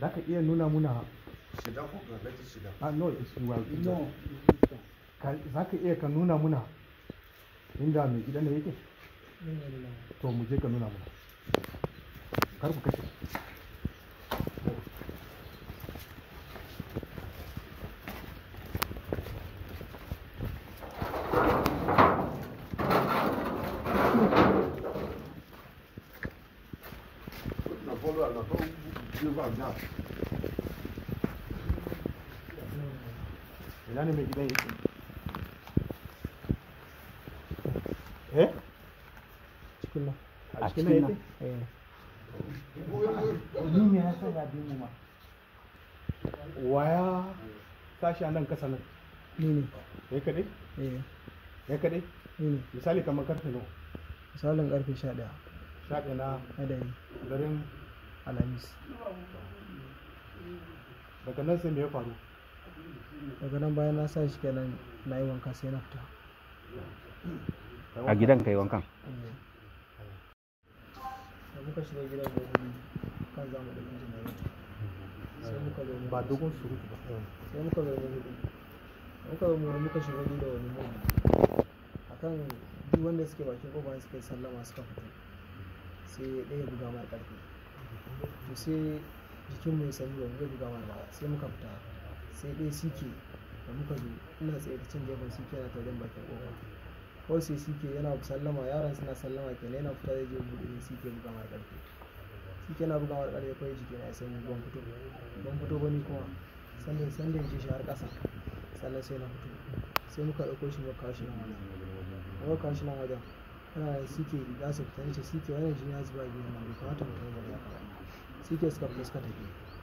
za ka iya nuna muna Shida ko ga lati shida. ah no it's well No, Ka- za ka iya ka nuna muna inda mai gidan da yake to mu je ka nuna muna kar ku kashe Na bolo na to biyu ba na. ina ne mai gidan yake eh cikin nan. a cikin nan Eh. ni me yasa ya bi mu ma waya sashi a nan kasa nan Ni ne. ya kadai Eh. ya kadai Ni ne. misali kamar karfe nawa Misalin karfe sha ɗaya sha ɗaya na na dare garin Alhamis. daga nan sai me ya faru Daga nan bayan na sa shi kenan na yi wanka sai na fita. a gidan kai wankan Eh. Da muka shiga gidan da wuri kan zamu da injin na yau. Sai muka zo mu- ba dogon surutu ba sai muka zo mu hudu. Muka zo mu hudu muka shiga ni da wani mu. Akan duk wanda suke bakin kofa suka yi sallama suka fito. Sai ɗaya buga mai ƙarfi. To sai jikin mu ya sanyi ba mu zai buga mai ba sai muka fita. Sai ɗaya sike da muka zo ina tsaye da cin gefen sike na taurin bakin kofa. Kawai sai sike yana sallama yaran suna sallama kenan yana fita zai je buɗe ne sike buga mai ƙarfi. Sike na buga mai ƙarfi kawai jiki na ya sanyi ban fito. Ban fito ba ni kuma sanda sanda ya je shi har ƙasa. Sannan sai na fito. Sai muka ɗauko shi muka kawo shi nan wajen. Muka kawo shi nan wajen. Ana sike za su fita nace sike wannan jini ya zuba a gidan nan bai kamata mu tafi ba ya Sike suka fita suka tafi.